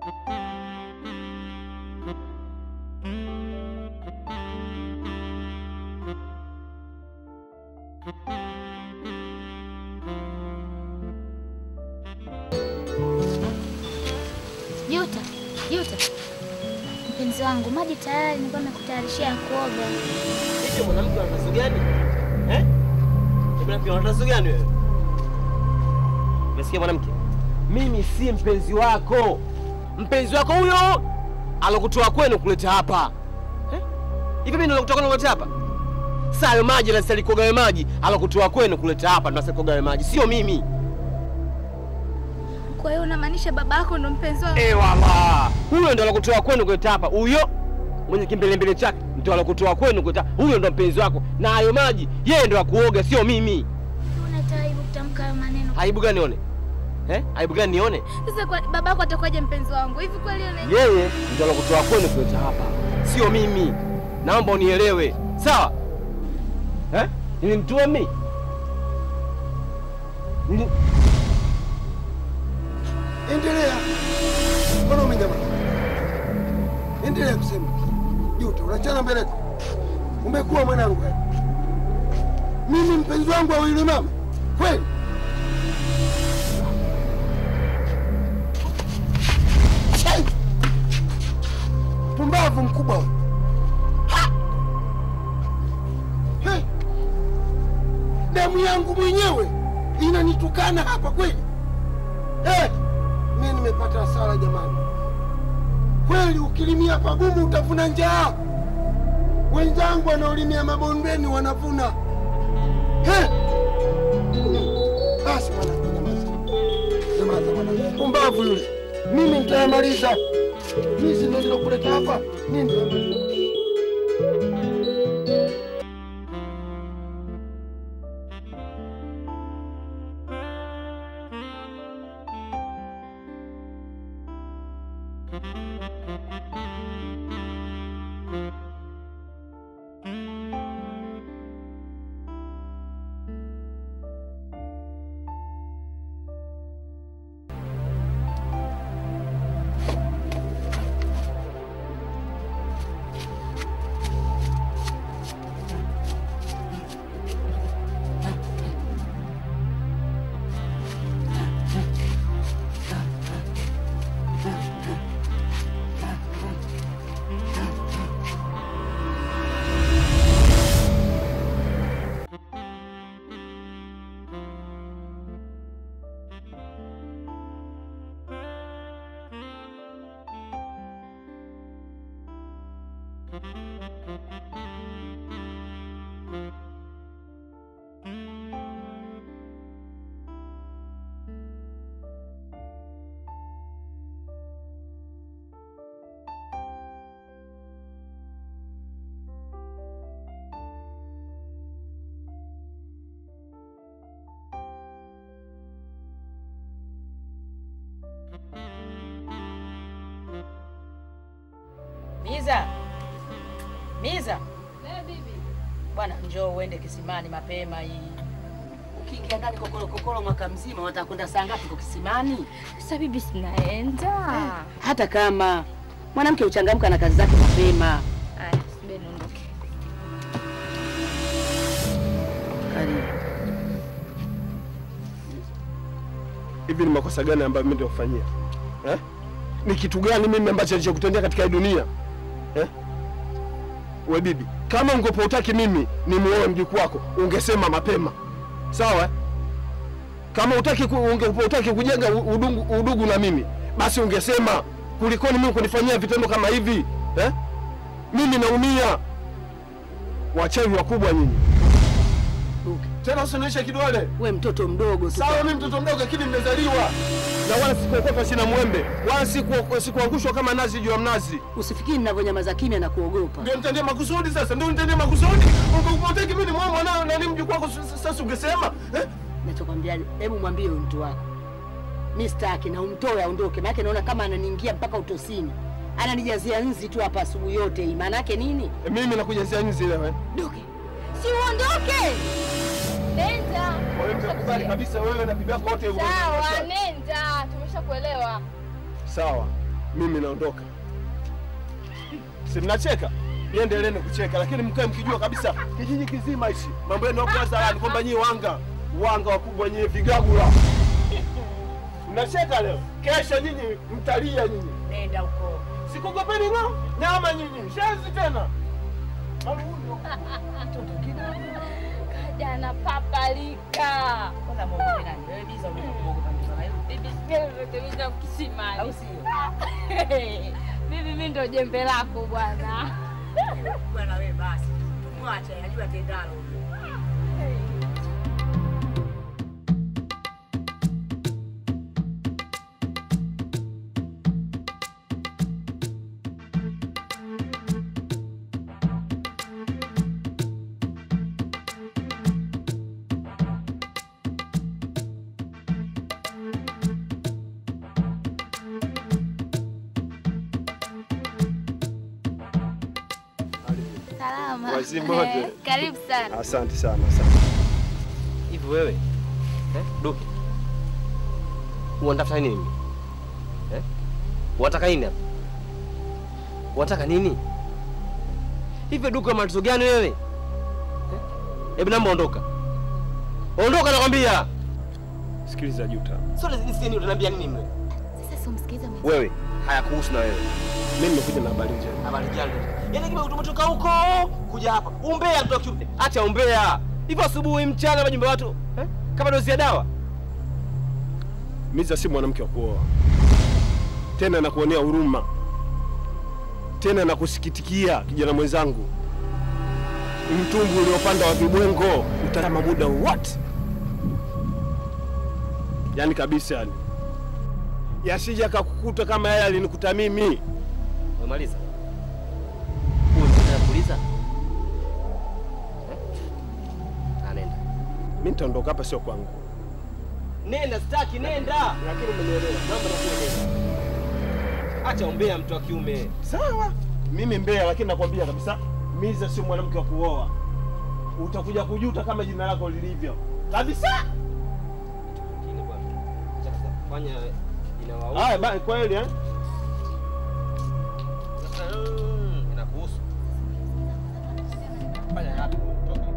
Juta, Juta. Mpenzi wangu, maji tayari nilikuwa nimekutayarishia ya kuoga. Hivi mwanamke ana tatizo gani? Eh? Mwanamke ana tatizo gani wewe? Umesikia mwanamke? Mimi si mpenzi wako. Mpenzi wako huyo alokutoa kwenu kuleta hapa. Eh? Hivi mimi ndo kutoka kwenu kuleta hapa? Saa hayo maji na sasa kuoga maji alokutoa kwenu kuleta hapa ndo sasa kuoga maji. Sio mimi. Kwa hiyo unamaanisha baba yako ndo mpenzi wangu? Eh, wala. Huyo ndo alokutoa kwenu kuleta hapa. Huyo mwenye kimbelembele chake ndo alokutoa kwenu kuleta. Huyo ndo mpenzi wako. Na hayo maji yeye ndo akuoga, sio mimi. Una aibu kutamka hayo maneno. Aibu gani nione? Eh? Aibu gani nione? Sasa kwa baba yako atakuwaje mpenzi wangu? Hivi kweli una Yeye ndo alokutoa kwenu kuleta hapa, sio mimi. Naomba unielewe, sawa? Eh? Nilimtuma mimi? Nili... Endelea. Mbona umenyamaza? Endelea kusema. Juta, unachana mbeleko. Umekuwa mwanangu wewe. Mimi mpenzi wangu wa yule mama. Kweli? Shai! Pumbavu mkubwa wewe. Ha! He! Damu yangu mwenyewe inanitukana hapa kweli? Eh, mimi nimepata hasara jamani. Kweli ukilimia pagumu utavuna njaa. Wenzangu wanaolimia mabondeni wanavuna. Eh. Basi mwanangu, nyamaza. Nyamaza mwanangu. Pumbavu yule. Mimi nitayamaliza. Mimi si ndio nilokuleta hapa. Mimi nitayamaliza. Miza, Miza, bwana, njoo uende kisimani mapema hii. Ukiingia ndani kokolo kokolo mwaka mzima, watakwenda saa ngapi kwa kisimani? Sasa bibi, sinaenda. Hata kama mwanamke uchangamka na kazi zake mapema. Aya, subiri niondoke. Karibu. Hivi ni makosa gani ambayo mimi ndio kufanyia? Eh? Ni kitu gani mimi ambacho nilichokutendea katika hii dunia? Eh? We bibi, kama ungepo utaki mimi ni muoe mjukuu wako, ungesema mapema. Sawa? eh? Kama utaki ungepo utaki kujenga u- udugu, udugu na mimi, basi ungesema kulikoni mimi kunifanyia vitendo kama hivi. Eh? Mimi naumia. Wachawi wakubwa nyinyi. Tena usinionyeshe kidole. We mtoto mdogo tu. Sawa, mimi mtoto mdogo lakini nimezaliwa na wala sikuokopa chini mwembe wala siku- sikuangushwa kama nazi juu ya mnazi. Usifikiri ninavyonyamaza kimya na kuogopa. Ndio nitendee makusudi sasa, ndio nitendee makusudi. Ungekupoteki mimi ni mwa mwanao na ni mjukuu wako, s- sasa ungesema eh? Nachokwambia, hebu mwambie huyu mtu wako mi sitaki, na umtoe aondoke, maanake naona kama ananiingia mpaka utosini, ananijazia nzi tu hapa asubuhi yote hii. Maana yake nini? Eh, Mimi nakujazia nzi leo eh. Doke, si uondoke. Nenda. Kwa hiyo mtakubali kabisa wewe na bibi yako wote uwe- Sawa, nenda. Tumeshakuelewa. Sawa. mimi naondoka. Si mnacheka? Niendeleeni kucheka, lakini mkae mkijua kabisa kijiji kizima hichi mambo yenu hapo hadharani kwamba nyie wanga wanga wakubwa nyie vigagula. Mnacheka leo, kesho nyinyi mtalia nyinyi. Nenda huko. Sikugopeni no nyama nyinyi, shenzi tena. Malundo. Jana papalika. Kwanza muogope nani? Wewe biza unaweza kuogopa mtu na yule. Bibi sikia vitu kisimani. Au sio? Bibi mimi ndo jembe lako bwana. Bwana wewe basi. Tumwache ajue tendalo. Salama. Wazima wote. Eh, Karibu sana. Asante sana, asante. Hivi wewe eh, Duke unatafuta nini mimi eh? Unataka nini hapa? Unataka nini hivi? Duke, una matatizo gani wewe eh? Hebu naomba ondoka, ondoka nakwambia. Sikiliza Juta, Sio nisini, utaniambia nini mimi? Sasa si umsikize mwenzi. Wewe hayakuhusu na wewe. mimi nimekuja na habari njema. Habari gani? Yaani kama tumetoka huko kuja hapa. Umbea mtoka kiume. Acha umbea. Hivyo asubuhi mchana majumba watu eh? Kama dozi ya dawa. Miza si mwanamke wa kuoa tena, nakuonea huruma tena, nakusikitikia kijana mwenzangu. Mtumbu uliopanda wa vibwengo utalama muda wote, yaani kabisa, yani yasija kakukuta kama yale alinikuta mimi. Umemaliza? Unataka kuuliza? Eh? Ah, nenda. Mimi nitaondoka hapa, sio kwangu, Nenda sitaki nenda. lakini umenielewa. Naomba nakueleza. Acha umbea mtu wa kiume. Sawa, mimi mbea, lakini nakwambia kabisa, Miza sio mwanamke wa kuoa. Utakuja kujuta kama jina lako lilivyo kabisa. Lakini bwana. Acha sasa fanya inawahusu. Haya, ba- kweli eh? Sasa mm, inakuhusu. Fanya hapo. Toka.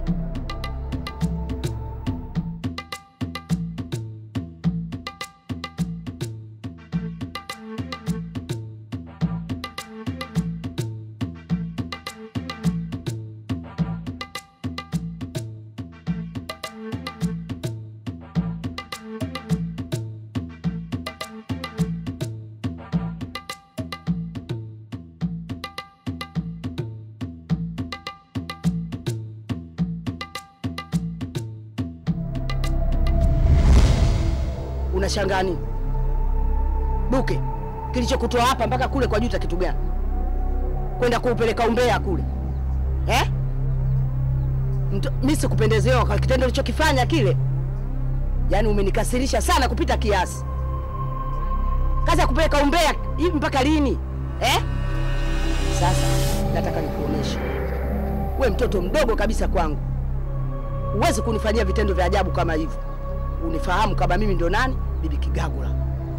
Unashangaa nini? Duke, kilichokutoa hapa mpaka kule kwa Juta kitu gani? Kwenda kuupeleka umbea kule eh? Mto- Mi sikupendezewa kwa kitendo ulichokifanya kile, yaani umenikasirisha sana kupita kiasi. Kazi ya kupeleka umbea hivi mpaka lini eh? Sasa nataka nikuoneshe, we mtoto mdogo kabisa kwangu, huwezi kunifanyia vitendo vya ajabu kama hivyo. Unifahamu kama mimi ndo nani? Bibi Kigagula.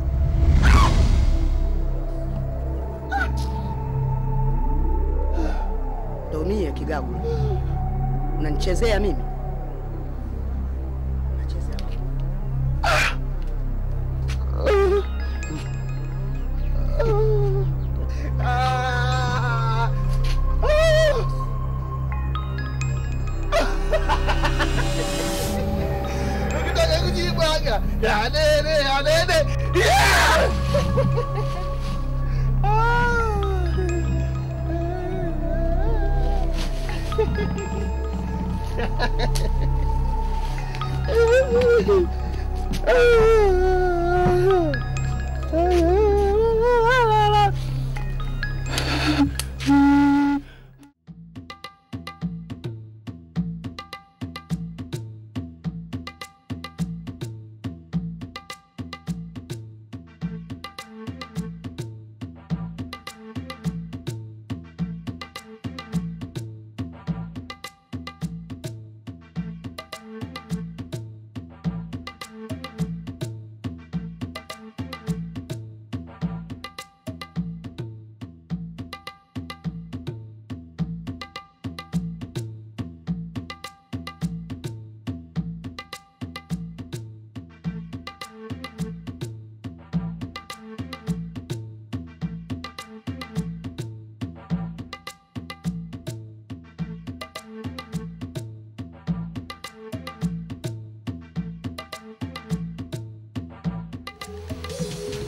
Ndo mie Kigagula. Unanichezea mimi? Unachezea wewe. Ukitaka kujibwaga yanene yanene yeah!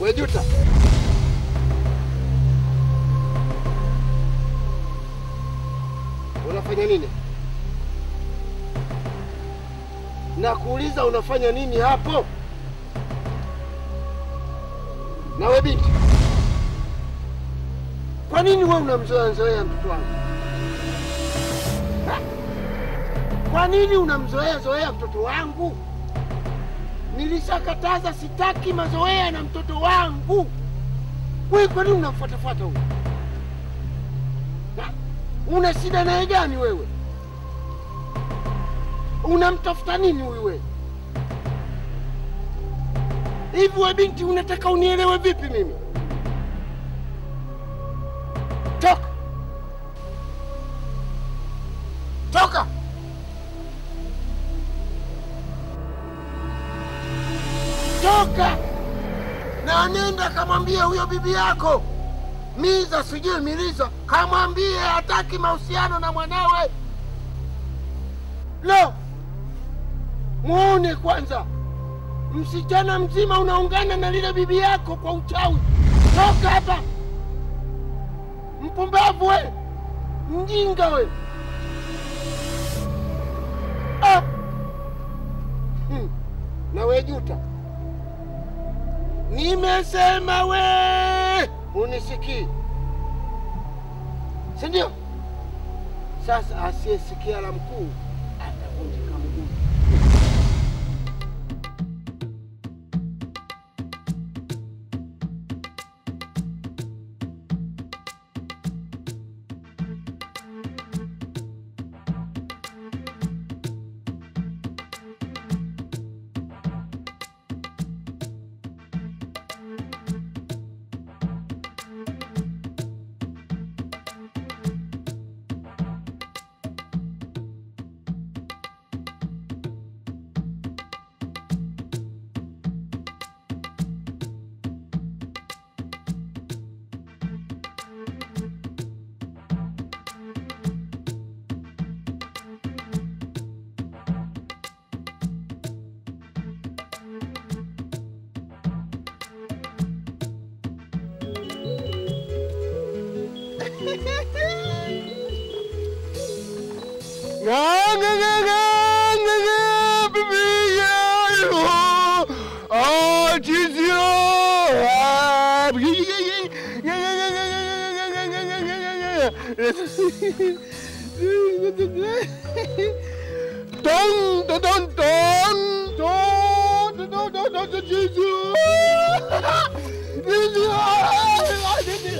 Wejuta, unafanya nini? Nakuuliza, unafanya nini hapo? Nawe binti, kwa nini wewe unamzoea zoea mtoto wangu? Ha? Kwa nini unamzoea zoea mtoto wangu? Nilishakataza, sitaki mazoea na mtoto wangu. Wewe kwa nini unamfuatafuata huyu? Ha? Una shida naye gani wewe? Unamtafuta nini huyu wewe? Hivi we binti, unataka unielewe vipi mimi? Toka, toka! Toka na nenda kamwambie huyo bibi yako Miza, sijui Miliza, kamwambie hataki mahusiano na mwanawe. Lo, muone kwanza, msichana mzima unaungana na lile bibi yako kwa uchawi. Toka hapa, mpumbavu we, mjinga we! Ah! Hmm. Na we Juta, nimesema we unisikii, si ndio? Sasa asiyesikia la mkuu atavunjika mguu. Dong, dong, dong, dong, dong, dong, dong, dong, dong, dong, Jesus. Jesus.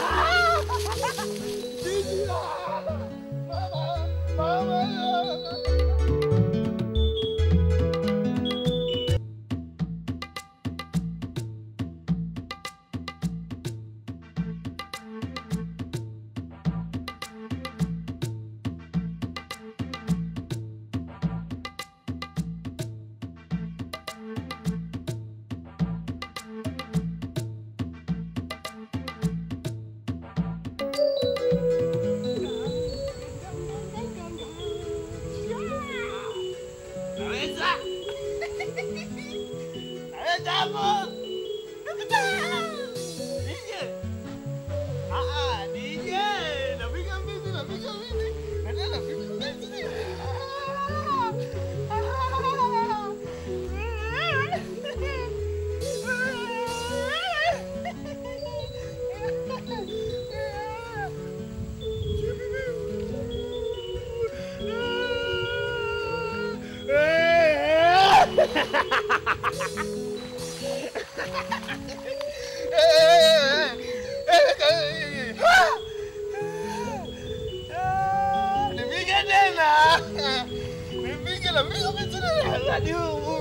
Nipige tena. Nipige na piga vizuri na hadi humu.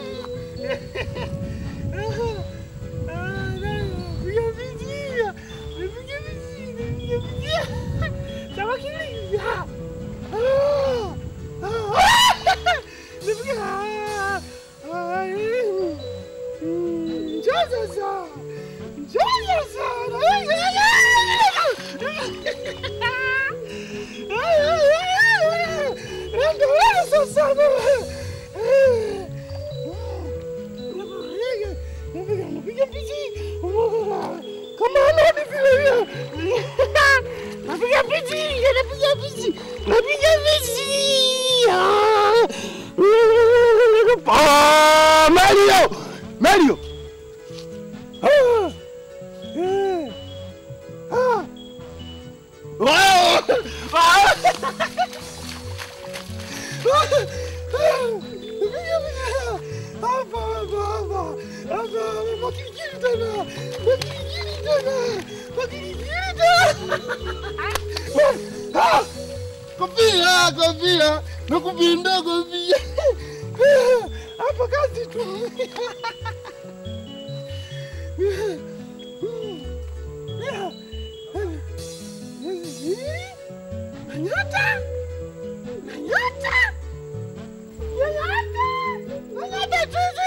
Piga vizuri. Nipige vizuri. Nipige vizuri. Sawa kilia. Nipige. Njoo sasa. Njoo sasa. Ndio wewe sasa. Ah! Kofia, kofia, nakupinda kofia. Hapa kazi tu. Nyota! Nyota! Nyota! Nyota tuzi!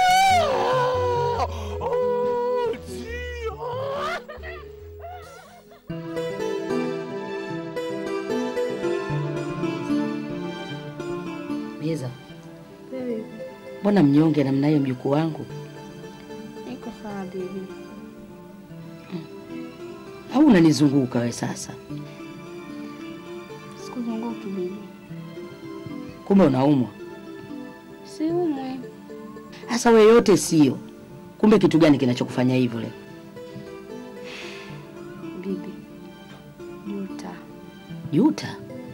Oh, Dio! Miza, mbona mnyonge namna hiyo mjukuu wangu? Niko sawa bibi. Au unanizunguka we sasa? Sikuzunguki bibi. Kumbe unaumwa. Siumwe. Sasa we yote sio. Kumbe kitu gani kinachokufanya hivyo leo? Bibi. Juta. Yuta?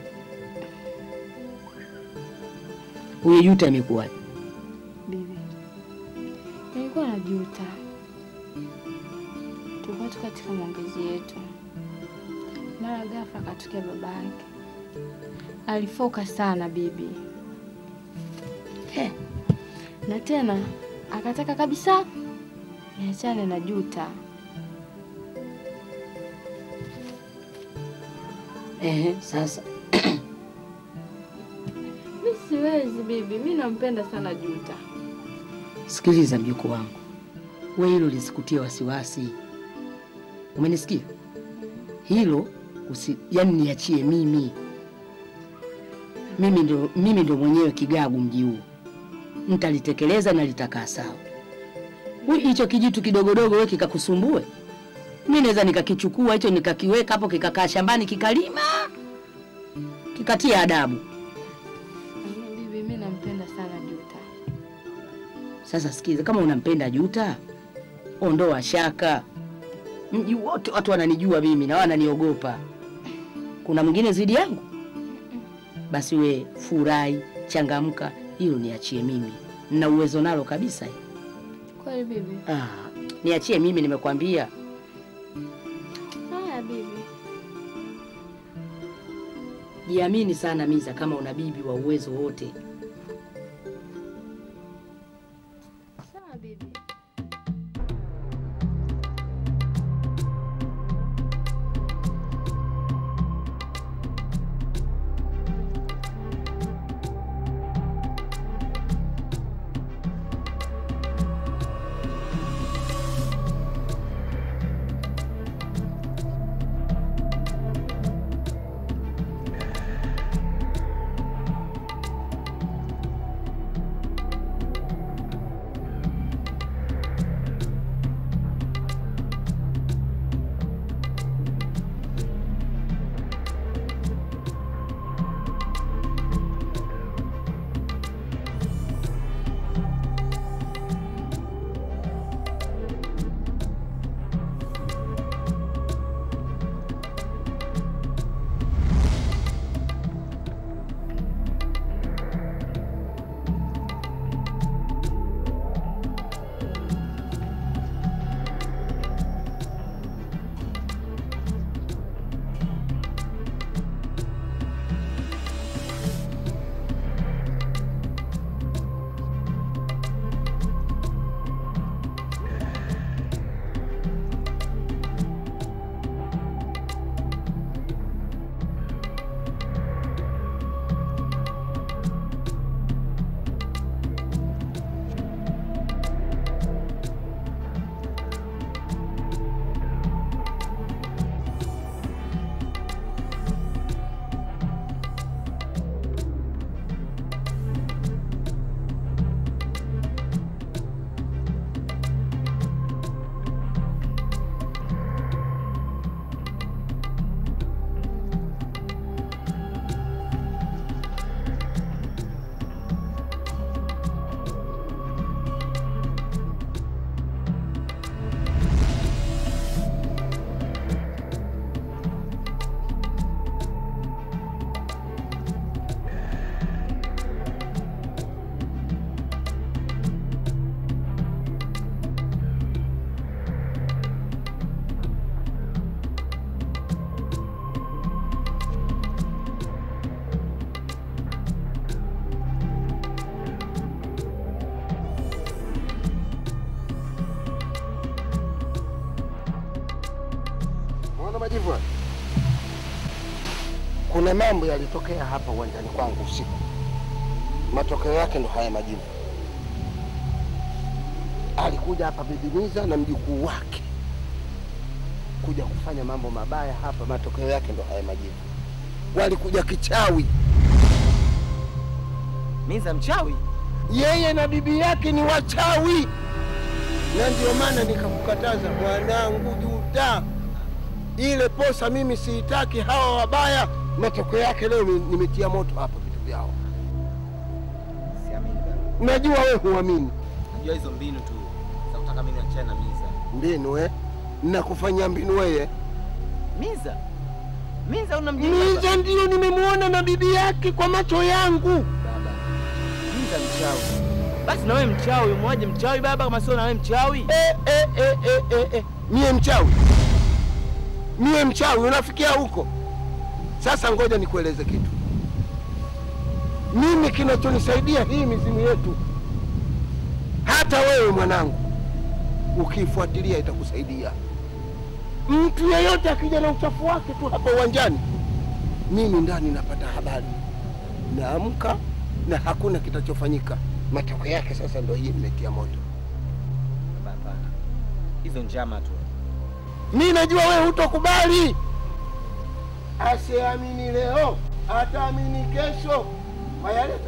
Huyo Yuta amekuwaje? Bibi. Nilikuwa na juta. Tulikuwa tu katika maongezi yetu. Mara ghafla akatokea baba yake. Alifoka sana bibi. He, Na tena akataka kabisa niachane na Juta. ehe, sasa Mi siwezi bibi, mi nampenda sana Juta. sikiliza mjukuu wangu, we hilo lisikutie wasiwasi, umenisikia? Hilo usi, yani niachie mimi. Mimi ndo, mimi ndo mwenyewe kigagu mji huu, nitalitekeleza na litakaa sawa. Wi- Hicho kijitu kidogodogo we kikakusumbue, mi naweza nikakichukua hicho nikakiweka hapo kikakaa shambani kikalima kikatia adabu. Lakini Bibi, mi nampenda sana Juta. Sasa sikiza, kama unampenda Juta, ondoa shaka. Mji wote watu wananijua mimi na wananiogopa. Kuna mwingine zidi yangu? Basi we furahi, changamka, hilo niachie mimi, nina uwezo nalo kabisa. Kweli bibi? Ah, niachie mimi, nimekwambia. Haya bibi. Jiamini sana Miza, kama una bibi wa uwezo wote. Sawa bibi. majivu haya? Kuna mambo yalitokea hapa uwanjani kwangu usiku, matokeo yake ndo haya majivu. Alikuja hapa Bibi Miza na mjukuu wake kuja kufanya mambo mabaya hapa, matokeo yake ndo haya majivu. Walikuja kichawi, Miza mchawi? yeye na bibi yake ni wachawi, na ndio maana nikakukataza mwanangu, juta ile posa mimi siitaki, hawa wabaya. Matokeo yake leo ni- nimetia moto hapa vitu vyao. Siamini baba. Najua wewe huamini Najua hizo mbinu tu za kutaka mimi niachane na Miza. mbinu eh? Nakufanyia mbinu wewe. Miza? Miza unamjua? Miza ndiyo nimemwona na bibi yake kwa macho yangu. Baba. Miza mchawi. Basi na wewe mchawi, umwaje mchawi baba kama sio na wewe mchawi? Eh, eh, eh, eh, eh, eh. Mie mchawi, mie mchawi, unafikia huko? Sasa ngoja nikueleze kitu. Mimi kinachonisaidia hii mizimu yetu, hata wewe mwanangu, ukiifuatilia itakusaidia. Mtu yeyote akija na uchafu wake tu hapa uwanjani, mimi ndani napata habari, naamka na hakuna kitachofanyika. Matokeo yake sasa ndo hii nimetia moto. Baba hapana. Hizo njama tu. Mi najua wewe hutokubali. Asiamini leo ataamini kesho. Wayaleta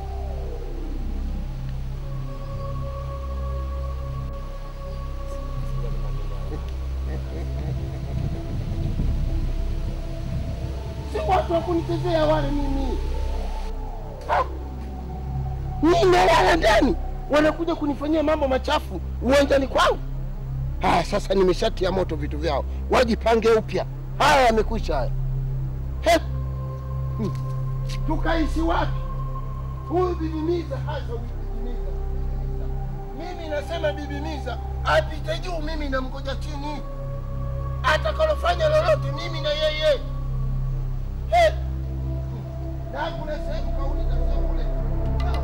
si watu wa kunichezea wale mimi. Ha? Mimi nalala ndani, wanakuja kunifanyia mambo machafu uwanjani kwangu. Haya, sasa nimeshatia moto vitu vyao, wajipange upya. Haya yamekwisha haya. He! Hmm. Tukaishi wapi? Huyu Bibi Miza hasa huyu Bibi Miza. Mimi nasema Bibi Miza apite juu, mimi namgoja chini. Atakalofanya lolote mimi na yeye. He! Hmm. Na kuna sehemu kauliza sehemu kule. Sawa.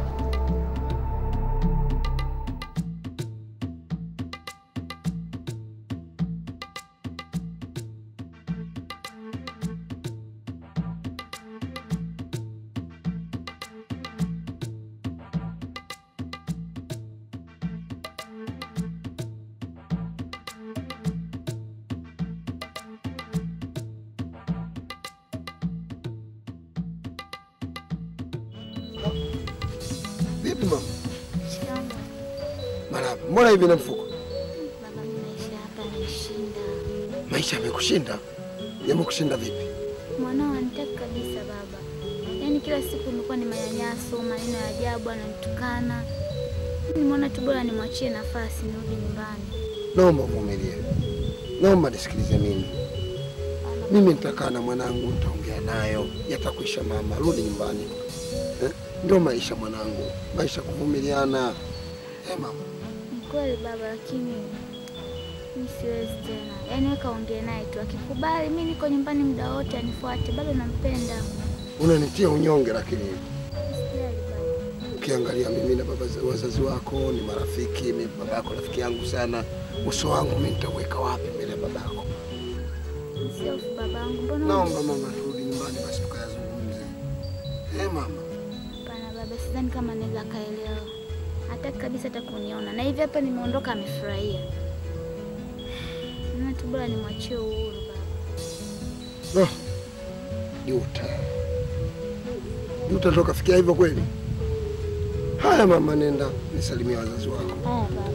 Vipi mama? Shamba. Marahaba. Mbona hivi na mfuko? Baba, mimi maisha hapa yananishinda. Maisha yamekushinda? Yamekushinda vipi? Mwanao anitaki kabisa baba, yaani kila siku imekuwa ni manyanyaso, maneno ya ajabu, ananitukana. Nimeona tu bora nimwachie nafasi nirudi nyumbani. Naomba uvumilie, naomba nisikilize mimi. Mimi nitakaa na mwanangu, nitaongea nayo, yatakwisha. Mama, rudi nyumbani eh? Ndio maisha mwanangu, maisha kuvumiliana eh, mama. Ni kweli baba, lakini mi siwezi tena. Yaani weka ongee naye tu, akikubali mi niko nyumbani muda wote, anifuate. Bado nampenda. Unanitia unyonge, lakini Usijali baba. ukiangalia mimi na baba wazazi wako ni marafiki. Mimi baba yako rafiki yangu sana, uso wangu mimi nitauweka wapi mbele ya baba yako? Usiofu babangu, mbona Naomba mama, turudi nyumbani basi tukayazungumze eh, mama. Hapana baba, sidhani kama anaweza akaelewa. Hataki kabisa hata kuniona, na hivi hapa nimeondoka, amefurahia. Naona tu bora nimwachie uhuru baba. Oh, Juta, Juta ndo kafikia hivyo kweli? Haya mama, nenda nisalimia wazazi wako. Haya baba.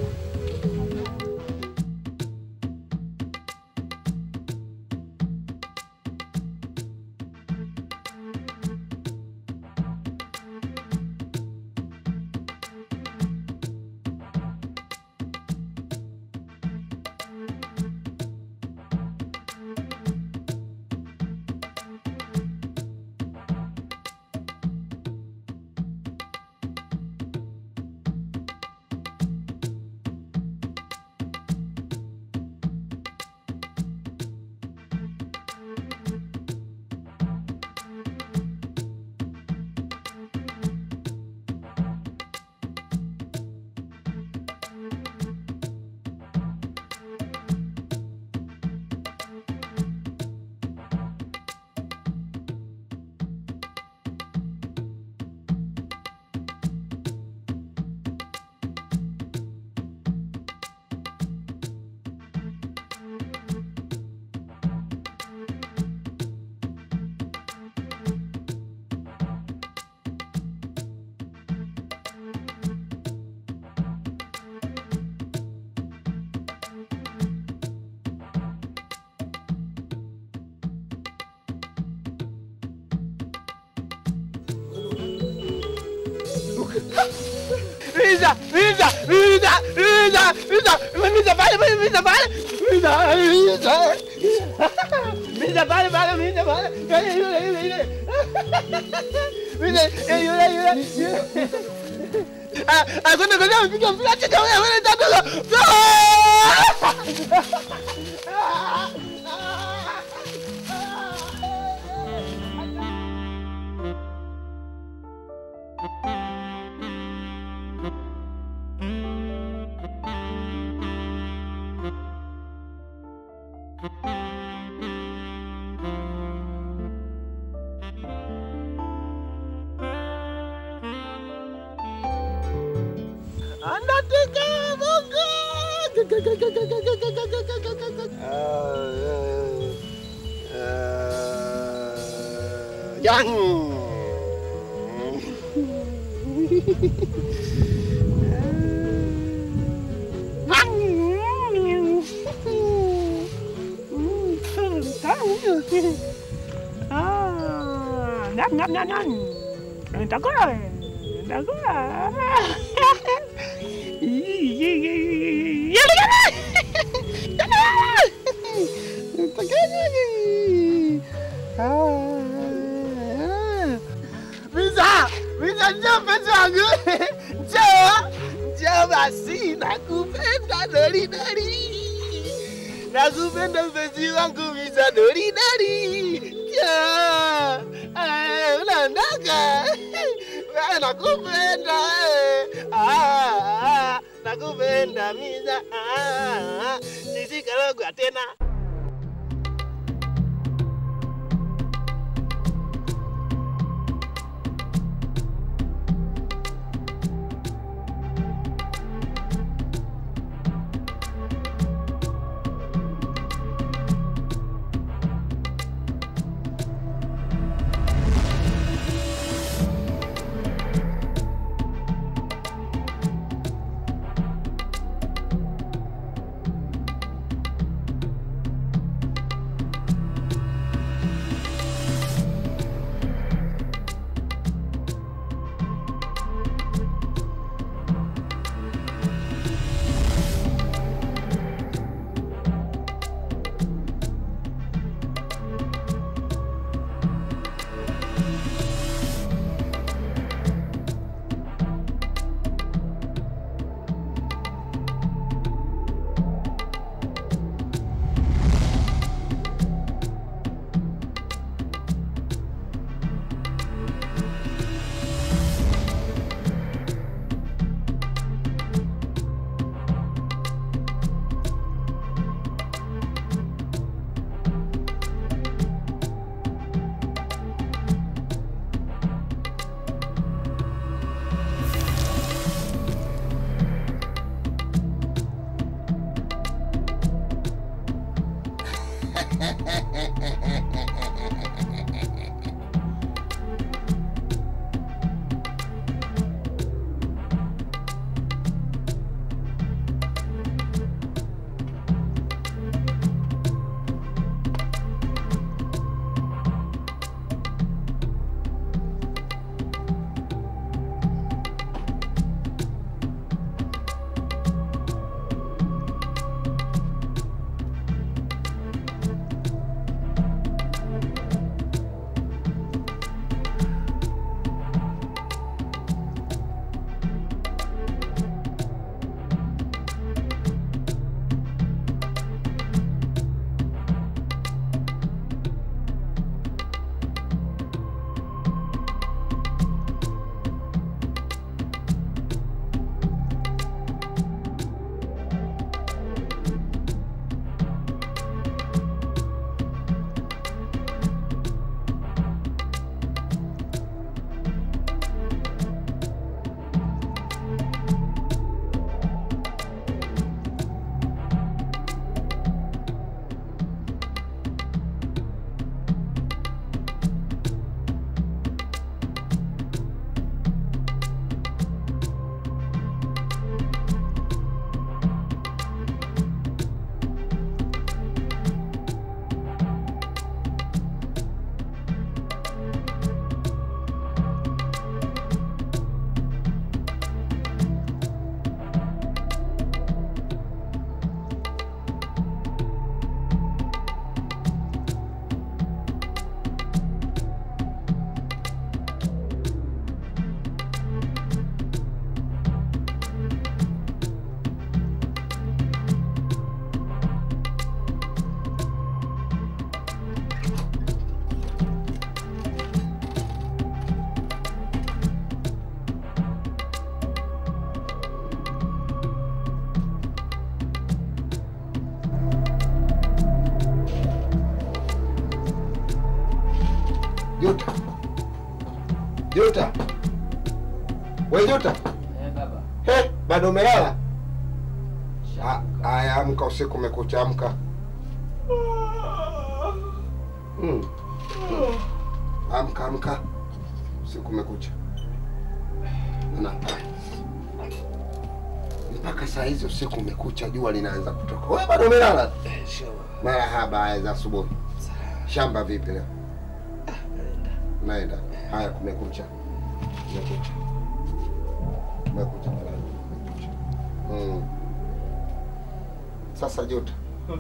Miza, Miza, Miza, Miza, Miza, Miza pale pale, Miza pale, Miza, Miza, Miza pale pale, Miza pale, yule yule yule yule, Miza yule yule yule. Ah, ah, kwenda kwenda mpiga mpira cheka wewe wewe tatu. Anataka Mungu. Yang. Bisa, bisa njoo mpenzi wangu, njoo, njoo basi, nakupenda dori dori, nakupenda mpenzi wangu, bisa dori dori, njoo, eh, unaondoka, wewe nakupenda, eh, ah, ah, nakupenda misa, ah, ah, sisi kalogwa tena. Juta. Juta. We Juta. Eh, baba. He, bado umelala? Ah, Aya, amka, usiku umekucha, amka. Mm. Amka, amka, usiku umekucha. Na mpaka saa hizi usiku umekucha, jua linaanza kutoka. Wewe bado umelala? Marahaba, haya za asubuhi. Shamba vipi leo? Naenda. Haya, kumekucha. Kumekucha. Kumekucha mwanangu, kumekucha. Mm. Sasa Juta,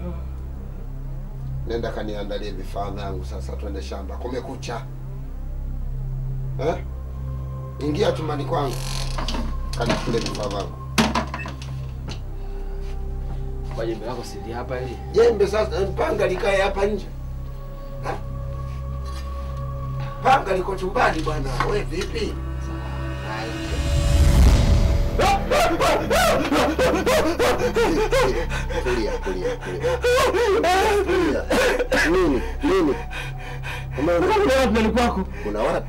nenda kaniandalie vifaa vyangu sasa, twende shamba. Kumekucha eh? Ingia chumbani kwangu kanikule vifaa vyangu. Kwa jembe lako sili hapa ili. Jembe sasa, panga likae hapa nje. Ha? Panga liko chumbani bwana. We vipi? Haya. Kulia, kulia, kulia. Kulia. Nini? Nini? Umeona ndani kwako. kuna watu?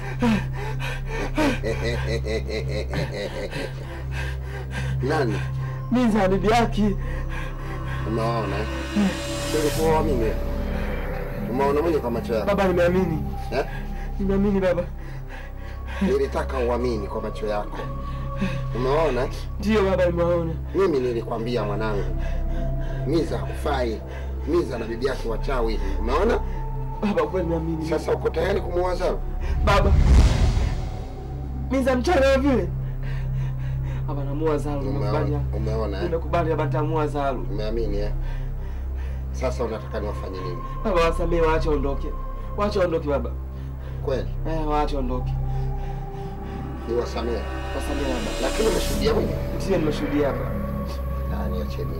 Nani? Miza bibi yake. Umeona? Ulikuwa mimi. Umeona mwenye kwa macho yako. Baba nimeamini. Eh? Nimeamini baba. Nilitaka uamini kwa macho yako. Umeona? Ndio baba nimewaona. Mimi nilikwambia mwanangu, Miza hakufai. Miza na bibi yake wachawi. Umeona? Baba kweli nimeamini. Sasa uko tayari kumuoza? Baba. Miza mchana vile. Baba namua Zalu. Nimekubali. Umeona? Umeona eh? Nimekubali baba tamua Zalu. Umeamini eh? Sasa unataka niwafanye nini? Baba wasamee waache ondoke. Waache ondoke baba. Kweli? Eh, waache ondoke. Niwasamehe. Wasamee baba. Lakini umeshuhudia mwenyewe? Ndio nimeshuhudia hapa. Ah, niacheni.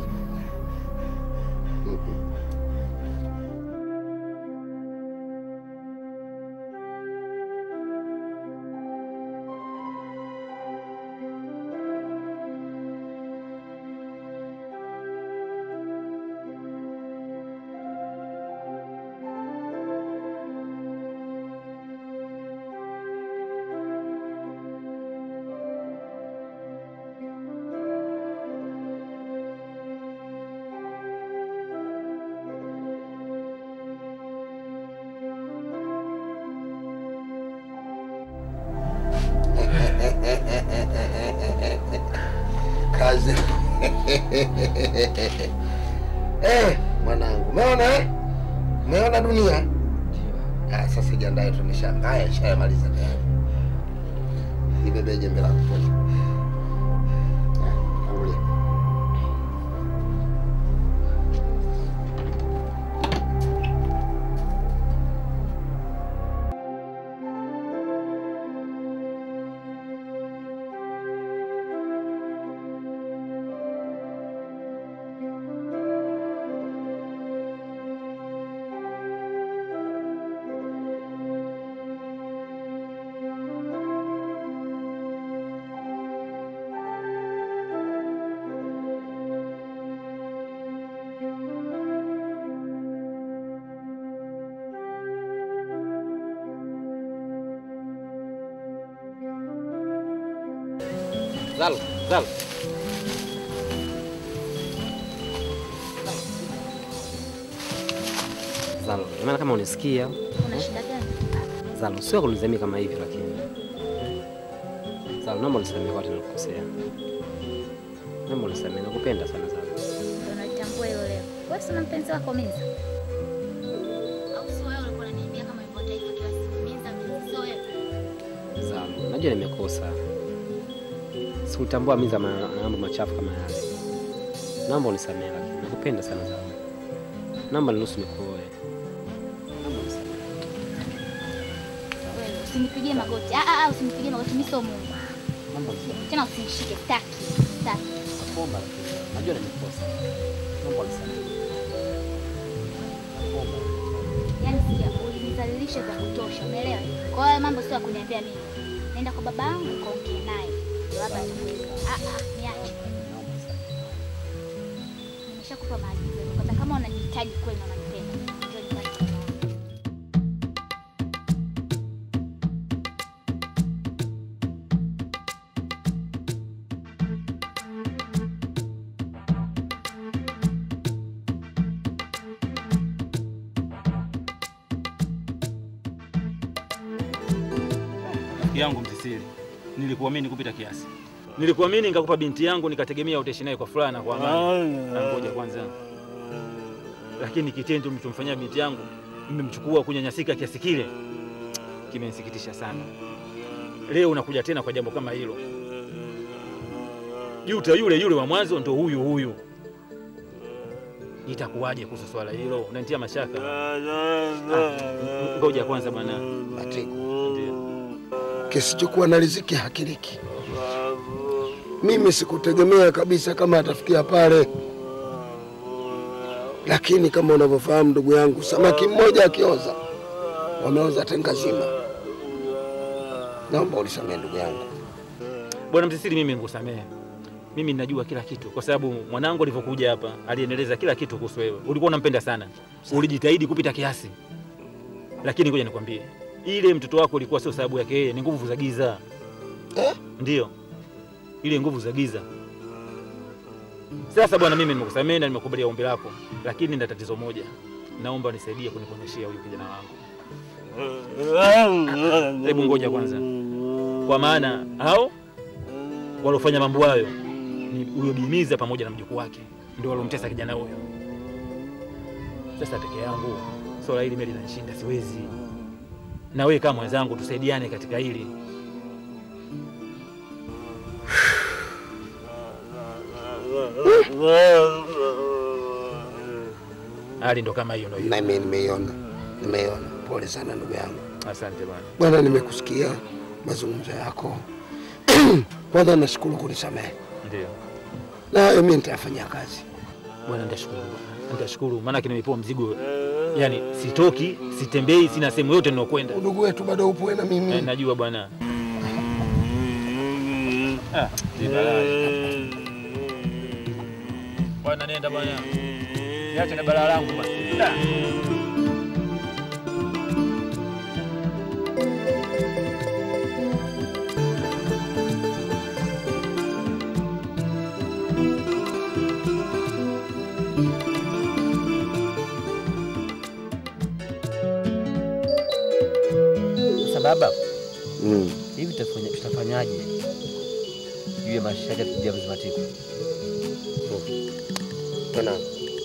Mhm. Kazi. Eh, mwanangu, umeona eh? Umeona dunia? Ah, sasa jiandae tu nishanga. Haya, ishayamaliza tayari. Nibebe jembe lako. twende. Ah, tangulia. Zalu, Zalu. Zalu, maana kama unisikia Una shida gani? Zalu, sio kunizamia kama hivi lakini. Zalu, naomba unisamehe kwa nilikukosea. Naomba unisamehe, nakupenda sana Zalu. Ndio naitambua hilo leo. Wewe si una mpenzi wako Miza? Au sio wewe ulikuwa unaniambia kama hivyo taifa kila siku Miza, Miza sio wewe? Zalu, najua nimekosa. Sikutambua Miza ma- mambo machafu kama yale. Naomba unisamehe lakini nakupenda sana Zalu. Naomba niruhusu nikuoe. Naomba unisamehe. Wewe usinipigie magoti. Ah ah, ah, usinipigie magoti, mimi sio Mungu. Naomba unisamehe. Tena usinishike, sitaki. Sitaki. Nakuomba lakini najua nimekosa. Naomba unisamehe. Nakuomba. Yaani sikia, ulinidhalilisha vya kutosha, umeelewa? Kwa hiyo mambo sio ya kuniambia mimi. Nenda kwa baba yangu kaongee naye. Ndio hapa nitakuweka. Ah ah, niache. Naomba unisamehe. Nimeshakupa maagizo. Kwanza kama unanihitaji kweli na unanipenda, njoo nyumbani kwa mama. Rafiki yangu Mtisili, nilikuamini kupita kiasi. Nilikuamini nikakupa binti yangu, nikategemea utaishi naye kwa furaha na kwa amani. Na ngoja kwanza, lakini kitendo mlichomfanyia binti yangu, mmemchukua kunyanyasika kiasi kile, kimenisikitisha sana. Leo unakuja tena kwa jambo kama hilo. Juta yule yule wa mwanzo ndo huyu huyu. Itakuwaje kuhusu swala hilo? Unanitia mashaka. Ah, ngoja kwanza bwana. Matego, Ndio. kisichokuwa na riziki hakiliki. Mimi sikutegemea kabisa kama atafikia pale, lakini kama unavyofahamu ndugu yangu, samaki mmoja akioza wameoza tenga zima. Naomba unisamehe ndugu yangu. Bwana Msisili, mimi nikusamehe. Mimi ninajua kila kitu kwa sababu mwanangu alivyokuja hapa aliendeleza kila kitu kuhusu wewe. Ulikuwa unampenda sana, ulijitahidi kupita kiasi, lakini ngoja nikwambie, ile mtoto wako ilikuwa sio sababu yake yeye, ni nguvu za giza. Eh? Ndiyo, ile nguvu za giza. Sasa bwana, mimi nimekusamehe na nimekubalia ombi lako, lakini na tatizo moja, naomba nisaidie kuniponyeshea huyu kijana wangu. Hebu ngoja kwanza, kwa maana hao waliofanya mambo hayo ni huyo Bimiza pamoja na mjukuu wake, ndio walomtesa kijana huyo. Sasa peke yangu swala hili mimi linanishinda, siwezi. Na wewe kama mwenzangu, tusaidiane katika hili. Hali ndo kama hiyo, ndo hiyo. Nami nimeiona, nimeiona. Pole sana ndugu yangu. Asante bwana. Bwana, nimekusikia mazungumzo yako. Kwanza nashukuru kunisamehe, Ndio na hayo mimi nitayafanyia kazi. bwana, nitashukuru bwana, nitashukuru maana nimepewa mzigo, yani sitoki, sitembei, sina sehemu yote ninayokwenda. Udugu wetu bado upo na mimi. Eh, najua bwana. Ah, ni balaa. Bwana nenda bwana. Niache na balaa langu bwana. Da. Sasa baba, Mm. hivi tutafanya- tutafanyaje juu ya mashtaka ya kuja Mzimatiko? Mwanangu,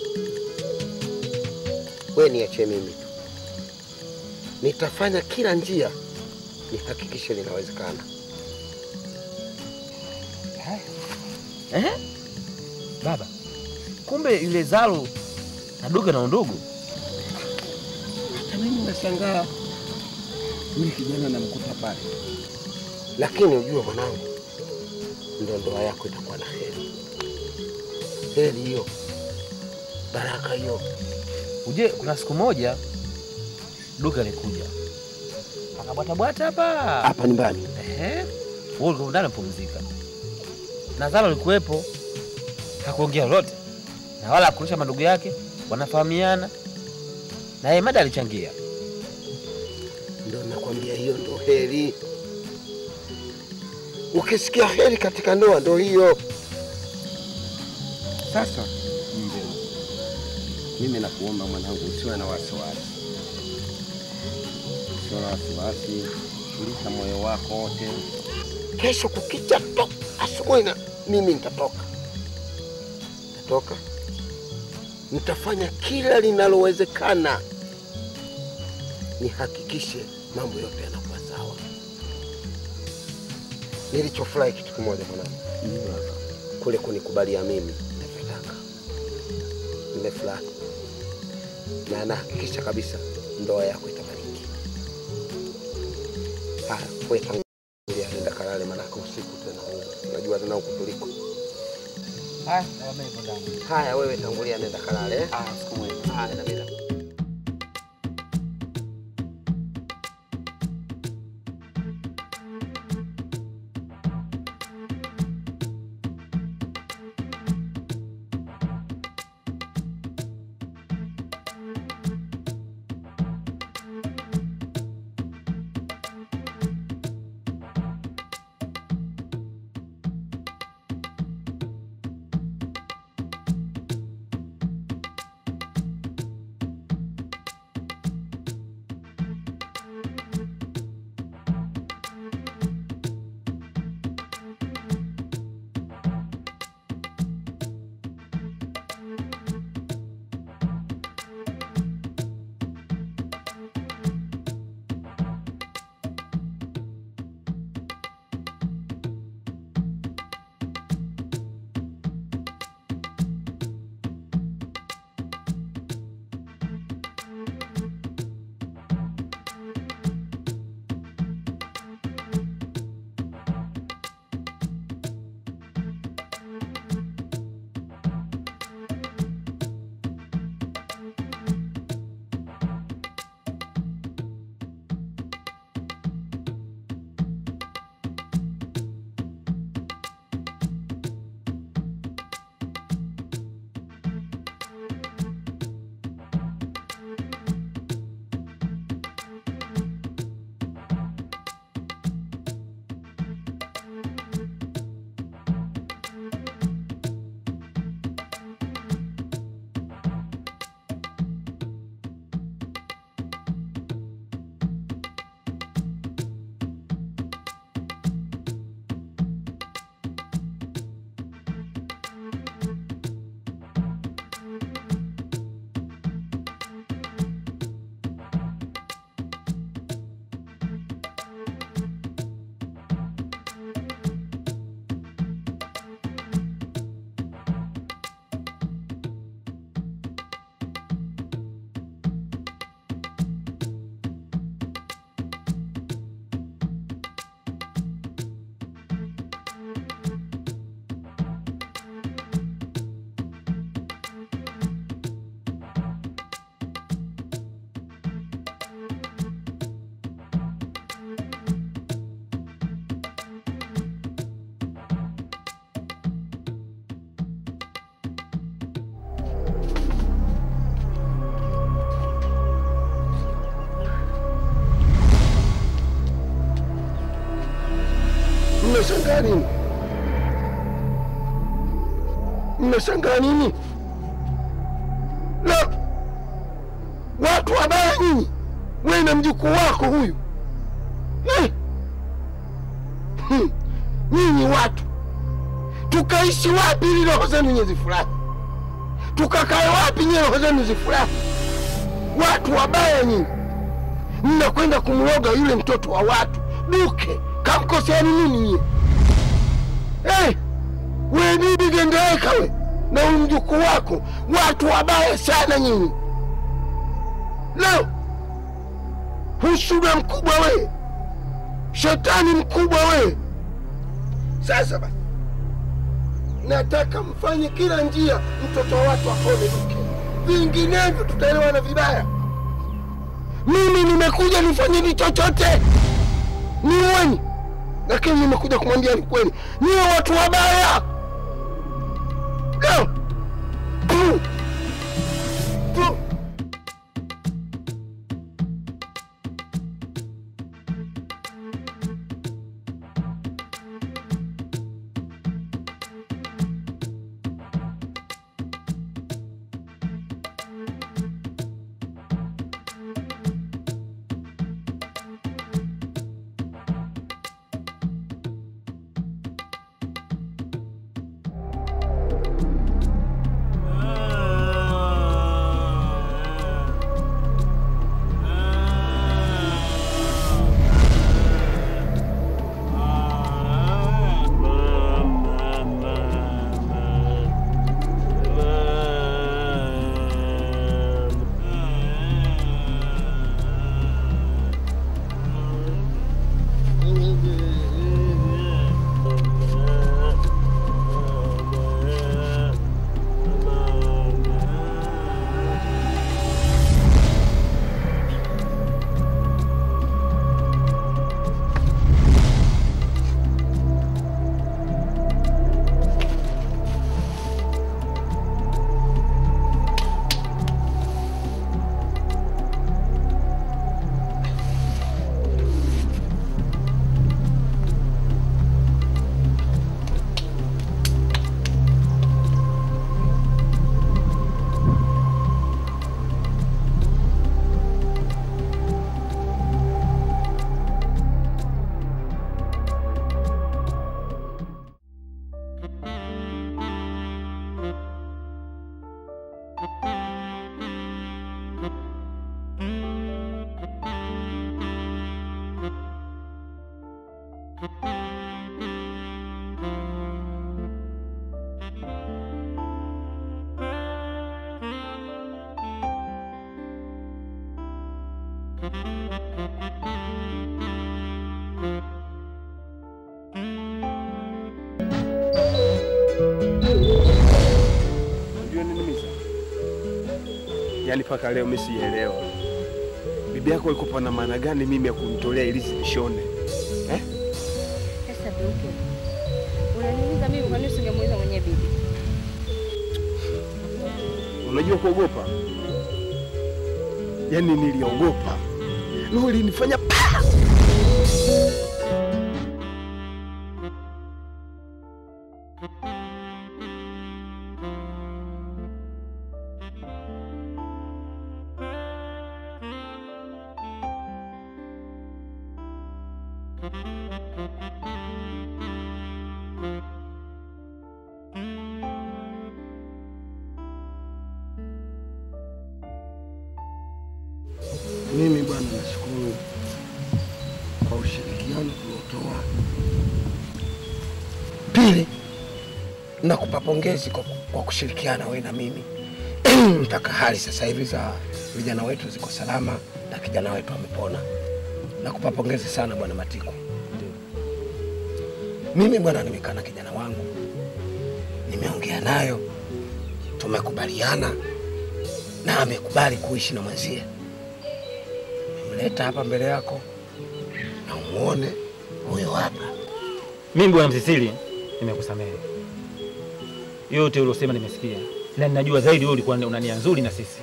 wewe niachie mimi tu, nitafanya kila njia nihakikishe linawezekana. Eh? Baba, kumbe yule Zalo na Duga na undugu. Hata mimi nashangaa huyu kijana namkuta pale, lakini ujue mwanangu, ndo ndoa yako itakuwa na heri. Heri hiyo, baraka hiyo. Uje, kuna siku moja Duga alikuja akabwatabwata hapa Hapa nyumbani Ehe, wewe ulikuwa ndani mpumzika, na Zalo alikuwepo, hakuongea lolote na wala hakurusha mandugu yake, wanafahamiana na yeye mada alichangia. ndo nakwambia, hiyo ndo heri. Ukisikia heri katika ndoa ndo hiyo. Sasa mbe, mimi nakuomba mwanangu, usiwe na wasiwasi, usiwe na wasiwasi, tuliza moyo wako wote. Kesho kukicha to asubuhi na mimi nitatoka, nitatoka, nitafanya kila linalowezekana nihakikishe mambo yote yanakuwa sawa. Nilichofurahi kitu kimoja mwanangu, kule kunikubalia mimi ninavyotaka, nimefurahi na nahakikisha kabisa ndoa yako itabariki. Haya, wewe tangulia, nenda kalale, manake usiku tena, unajua tena huku tuliko. Haya, na mimi nipo ndani. Haya, wewe tangulia, nenda kalale. eh? Ah, siku mwema. Haya, na mimi na- mnashangaa nini? Mnashangaa nini? La, watu wabaya nyinyi, wewe na mjukuu wako huyu eh. Hmm. Nyinyi watu, tukaishi wapi ili roho zenu nye zifurahi? Tukakae wapi nye roho zenu zifurahi? Watu wabaya nyinyi, mnakwenda kumloga yule mtoto wa watu Duke. Kamkoseani nini nyie? Eh, we bibi gengeeka we na huyu mjukuu wako, watu wabaya sana nyinyi. Leo husuda mkubwa we, shetani mkubwa we. Sasa basi, nataka mfanye kila njia mtoto wa watu apone Duke, vinginevyo tutaelewana vibaya. Mimi nimekuja nifanyeni chochote niweni, lakini nimekuja kumwambia ni kweli, niwe watu wabaya. Leo tu tu Unajua nini Misa? Yaani mpaka leo mimi sielewa. Bibi yako alikuwa na maana gani mimi ya kunitolea ilizi nishone? Eh? Sasa Duke, unaniuliza mimi, kwa nini usingemuuliza mwenyewe bibi? Unajua kuogopa? Yaani niliogopa. Roho ilinifanya pa! Mimi bwana, nashukuru kwa ushirikiano tuliotoa. Pili, nakupa pongezi kwa, kwa kushirikiana wewe na mimi mpaka hali sasa hivi za vijana wetu ziko salama na kijana wetu amepona. Nakupa pongezi sana bwana Matiku. Mimi bwana, nimekaa na kijana wangu, nimeongea nayo, tumekubaliana na amekubali kuishi na mwenzie leta hapa mbele yako na umuone huyo hapa. Mimi bwana Msisili, nimekusamehe yote uliosema, nimesikia na ninajua zaidi wewe ulikuwa una nia nzuri na sisi.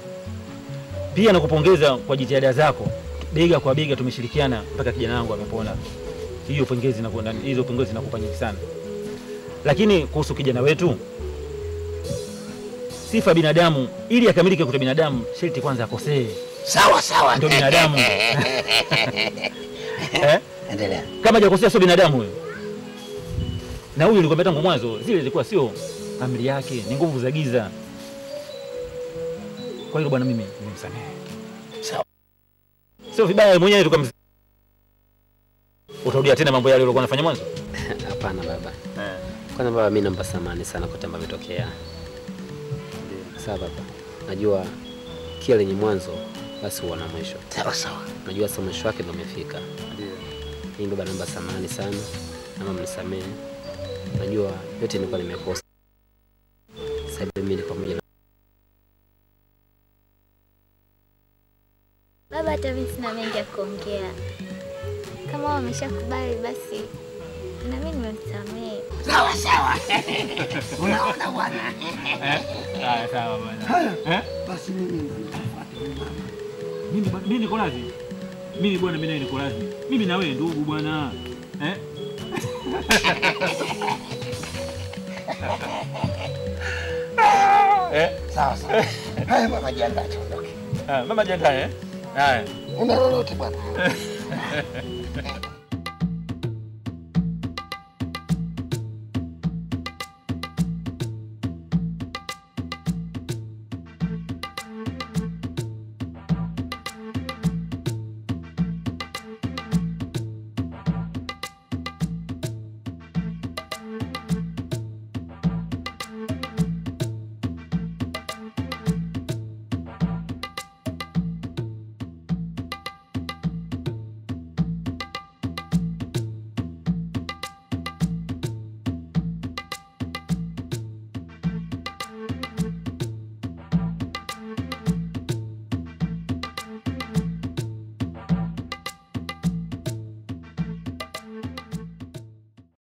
Pia nakupongeza kwa jitihada zako, bega kwa bega tumeshirikiana mpaka kijana wangu amepona. hiyo pongezi na hizo pongezi nakupa nyingi sana, lakini kuhusu kijana wetu, sifa ya binadamu ili akamilike kuta binadamu, sharti kwanza akosee, Sawa sawa. ndio binadamu eh? Endelea. Kama hajakosea sio binadamu huyo. Na huyu nilikwambia tangu mwanzo, zile zilikuwa sio amri yake, ni nguvu za giza. Kwa hiyo bwana, mimi nimemsamehe. Sawa. Sio vibaya mwenyewe tukam Utarudia tena mambo yale uliokuwa unafanya mwanzo? Hapana baba. Kwanza baba, mimi naomba samani sana kwa ambavyo imetokea. Sawa baba, najua kila lenye mwanzo basi huwa na mwisho. Sawa sawa. Najua sasa mwisho wake ndio umefika. Ndio. Mimi baba, naomba samani sana, naomba mnisamehe. Najua yote nilikuwa nimekosa. Sasa hivi mimi niko pamoja na Baba, hata mimi sina mengi ya kuongea. Kama wao wameshakubali basi na mimi nimemsamehe. Sawa sawa. Unaona bwana. Haya sawa bwana. Eh? Basi mimi ndo nitafuata huyu mama. Mimi ba- mimi niko radhi. Mimi bwana, mimi nawe niko radhi. Mimi na wewe ndugu bwana. Eh? eh? Sawa sawa. Haya mama, jiandae tuondoke. Ah, mama jiandae eh? Haya. Una lolote bwana?